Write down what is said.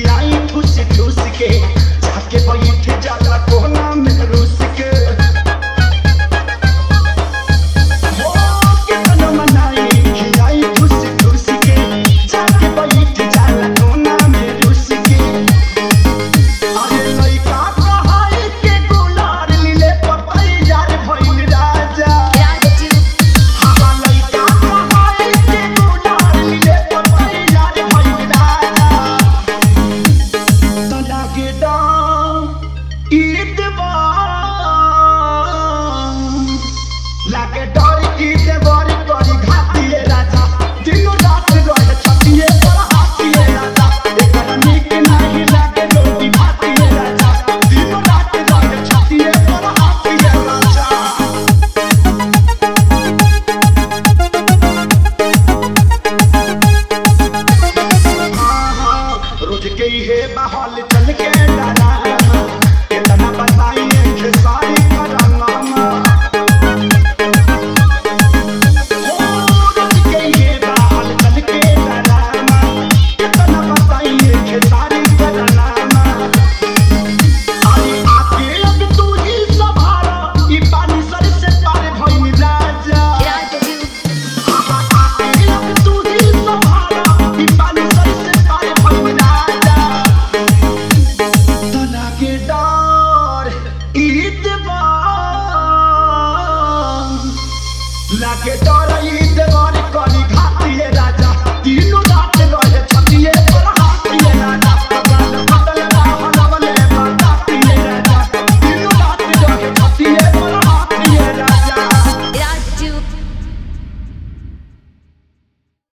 खियाई ठूस ठूस के जाके बैठ जाला कोना में रूस के हो कितना मनाई खियाई ठूस ठूस के जाके बैठ जाला कोना में रूस के अरे लइका कहाई के गुलार लीले पतई यार भइल राजा हवा लइका कहाई के गुलार लीले पतई यार भइल राजा त लागे डाम ईदवार लागे डर ईदवार करी घातिए राजा दिनो रात रहे छतिए पर हाथिए राजा एकरा नीक नाही लागे रोटी भातिए राजा दिनो रात रहे छतिए पर हाथिए राजा रोज के हे बहाल चल के डरा कितना बताइए खेसा